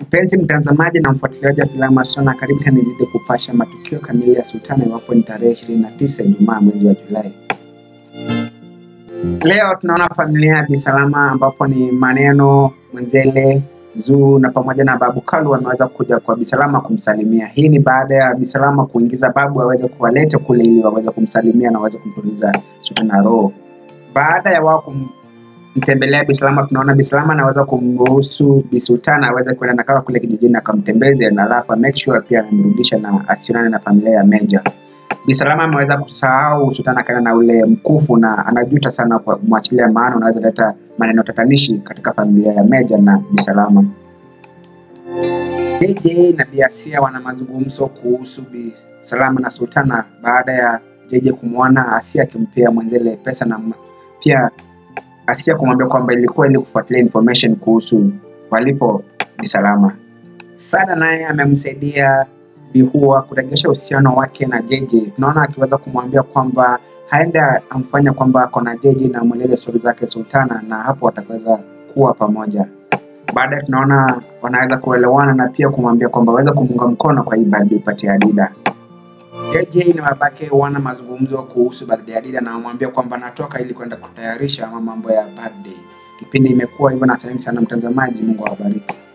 Mpenzi mtazamaji na mfuatiliaji wa filamu Sultana, karibu tena nizidi kupasha matukio kamili ya Sultana iwapo ni tarehe 29 Ijumaa mwezi wa Julai. Leo tunaona familia ya Bisalama ambapo ni Maneno, Mwenzele, Zuu na pamoja na Babu Kalu wameweza kuja kwa Bisalama kumsalimia. Hii ni baada ya Bisalama kuingiza babu aweze kuwaleta kule ili waweze kumsalimia na waweze kumtuliza Sultana roho. Baada ya wao kumtembelea Bisalama, tunaona Bisalama anaweza kumruhusu Bisultana aweze kwenda na kaka kule kijijini akamtembeze, na alafu make sure pia amemrudisha na asionane na familia ya Meja. Bisalama ameweza kusahau Sultana akaenda na ule mkufu na anajuta sana kwa kumwachilia, maana unaweza leta maneno tatanishi katika familia ya Meja na Bisalama. JJ na Biasia wana mazungumzo kuhusu Bisalama na Sultana baada ya JJ kumwona Asia akimpea Mwenzele pesa na pia Asia kumwambia kwamba ilikuwa ili kufuatilia information kuhusu walipo Bisalama. Sada naye amemsaidia Bihua kurejesha uhusiano wake na JJ. Tunaona akiweza kumwambia kwamba haenda amfanya kwamba ako na JJ na mweleze stori zake Sultana, na hapo wataweza kuwa pamoja. Baadaye tunaona wanaweza kuelewana na pia kumwambia kwamba waweza kumuunga mkono kwa hii birthday party ya Dida. JJ na babake wana mazungumzo kuhusu birthday ya Dida na wamwambia kwamba anatoka ili kwenda kutayarisha mambo ya birthday. Kipindi imekuwa hivyo, na asante sana mtazamaji, Mungu awabariki.